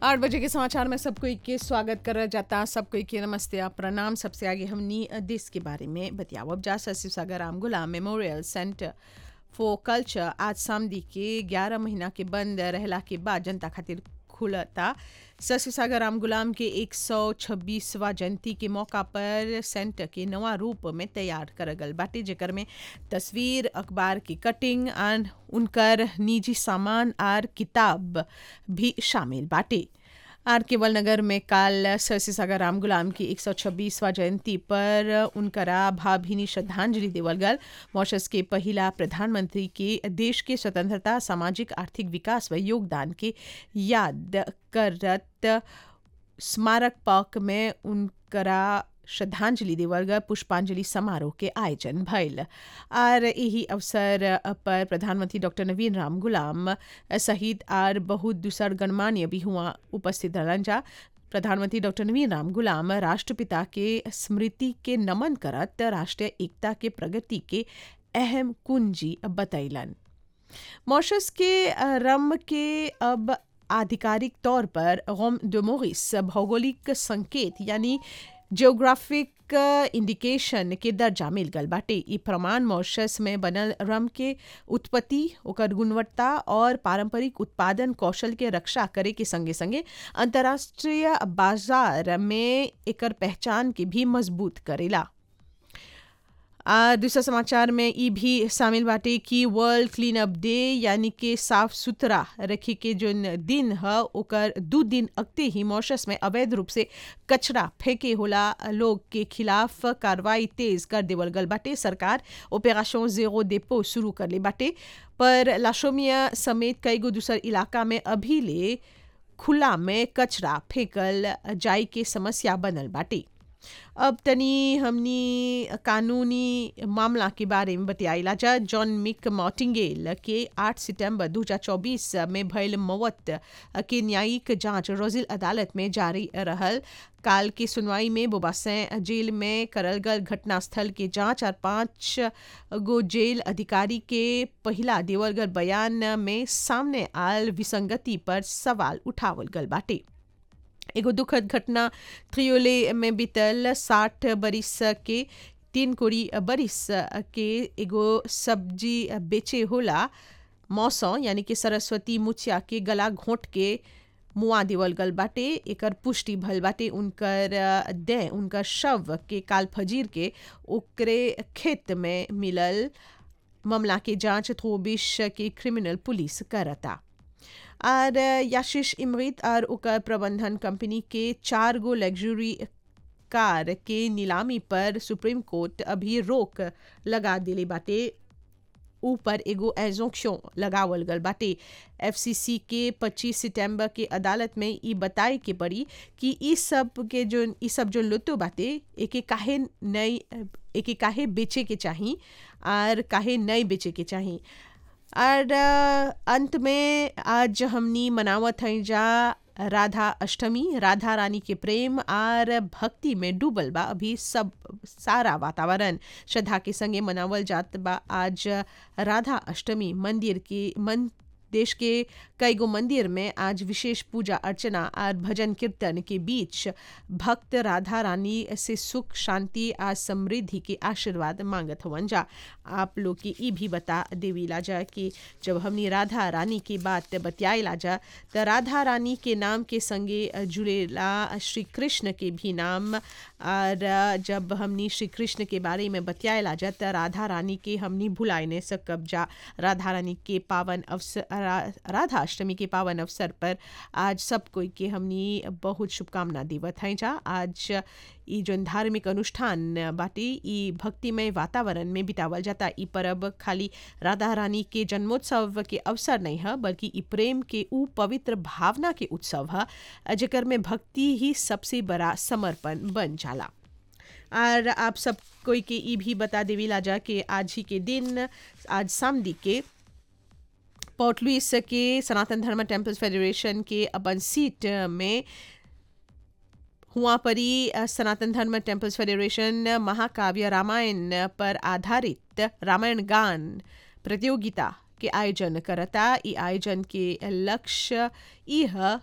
आठ बजे के समाचार में सब कोई के स्वागत कर जाता सब कोई के नमस्ते आ प्रणाम सबसे आगे हमनी देश के बारे में बतियावब जा शिव सागर राम गुलाम मेमोरियल सेंटर फॉर कल्चर आज सामदी के 11 महीना के बंद रहला के बाद जनता खातिर खुलता शशि सागर राम गुलाम के 126वां जयंती के मौका पर सेंटर के नवा रूप में तैयार कर गल बाटे जेकर में तस्वीर अखबार की कटिंग और उनकर निजी सामान और किताब भी शामिल बाटे आर केवल नगर में काल शशि सागर राम गुलाम की 126वां जयंती पर उनकरा भावभीनी श्रद्धांजलि देवल गल मॉरिशस के पहिला प्रधानमंत्री के देश के स्वतंत्रता सामाजिक आर्थिक विकास व योगदान के याद करत स्मारक पार्क में उनकरा श्रद्धांजलि देवल गल पुष्पांजलि समारोह के आयोजन भइल आर यही अवसर पर प्रधानमंत्री डॉक्टर नवीन राम गुलाम सहित आर बहुत दूसर गणमान्य भी हुआ उपस्थित रहलन जा प्रधानमंत्री डॉक्टर नवीन राम गुलाम राष्ट्रपिता के स्मृति के नमन करत राष्ट्रीय एकता के प्रगति के अहम कुंजी बतैलन मॉरिशस के रम के अब आधिकारिक तौर पर रोम डोमोरिस भौगोलिक संकेत यानी जियोग्राफिक इंडिकेशन के दर्जा मिल गल बाटे ई प्रमाण मॉरिशस में बनल रम के उत्पत्ति ओकर गुणवत्ता और पारंपरिक उत्पादन कौशल के रक्षा करे के संगे संगे अंतर्राष्ट्रीय बाजार में एकर पहचान के भी मजबूत करेला आ दूसरा समाचार में ई भी शामिल बाटे कि वर्ल्ड क्लीन अप डे यानी कि साफ सुथरा रखे के जो दिन है ओकर दू दिन अगते ही मॉरिशस में अवैध रूप से कचरा फेंके होला लोग के खिलाफ कार्रवाई तेज कर देवल गल बाटे सरकार ऑपरेशन जेरो डेपो शुरू कर ले बाटे पर लाशोमिया समेत कई गो दूसर इलाका में अभी ले खुला में कचरा फेंकल जाई के समस्या बनल बाटे अब तनी हमनी कानूनी मामला के बारे में बतियाइला जा जॉन मिक मॉटिंगेल के 8 सितंबर 2024 में भयल मौत के न्यायिक जांच रोजिल अदालत में जारी रहल काल की सुनवाई में बोबासैं जेल में करल गल घटनास्थल के जांच और पांच गो जेल अधिकारी के पहला देवल गल बयान में सामने आल विसंगति पर सवाल उठावल गल बाटे एगो दुखद घटना त्रियोले में बीतल साठ बरिस के तीन कोड़ी बरिस के एगो सब्जी बेचे होला मौसम यानी कि सरस्वती मुछिया के गला घोंट के मुआ देवल गल बाटे एकर पुष्टि भल बाटे उनकर दे उनकर शव के काल फजीर के ओकरे खेत में मिलल मामला के जांच थोबिश के क्रिमिनल पुलिस करता और याशिश इमरीत और ओकर प्रबंधन कंपनी के चार गो लग्जरी कार के नीलामी पर सुप्रीम कोर्ट अभी रोक लगा दिले बाटे ऊपर एगो एजोक्शन लगावल गल बाटे एफसीसी के 25 सितंबर के अदालत में ई बताए के पड़ी कि ई सब के जो ई सब जो लुत्तो बाटे एके काहे नई एके काहे बेचे के चाही और काहे नई बेचे के चाही और अंत में आज हमनी मनावत हैं जा राधा अष्टमी राधा रानी के प्रेम और भक्ति में डूबल बा अभी सब सारा वातावरण श्रद्धा के संगे मनावल जात बा आज राधा अष्टमी मंदिर की मन देश के कई गो मंदिर में आज विशेष पूजा अर्चना और भजन कीर्तन के बीच भक्त राधा रानी से सुख शांति और समृद्धि के आशीर्वाद मांगत हवन जा आप लोग के ई भी बता देवीला जा कि जब हमनी राधा रानी की बात बतियाला जा तो राधा रानी के नाम के संगे जुड़ेला श्री कृष्ण के भी नाम और जब हमनी श्री कृष्ण के बारे में बतियाला जा तो राधा रानी के हमनी भुलाए नहीं सकब जा राधा रानी के पावन अवसर राधा अष्टमी के पावन अवसर पर आज सब कोई के हमनी बहुत शुभकामना देवत हैं जा आज ई जो धार्मिक अनुष्ठान बाटे ई भक्तिमय वातावरण में बितावल जाता ई परब खाली राधा रानी के जन्मोत्सव के अवसर नहीं है बल्कि ई प्रेम के ऊ पवित्र भावना के उत्सव है जेकर में भक्ति ही सबसे बड़ा समर्पण बन जाला और आप सब कोई के ई भी बता देवी लाजा कि आज ही के दिन आज सामदी के पोर्ट लुइस के सनातन धर्म टेम्पल्स फेडरेशन के अपन सीट में हुआ परी सनातन धर्म टेम्पल्स फेडरेशन महाकाव्य रामायण पर आधारित रामायण गान प्रतियोगिता के आयोजन करता ई आयोजन के लक्ष्य ई ह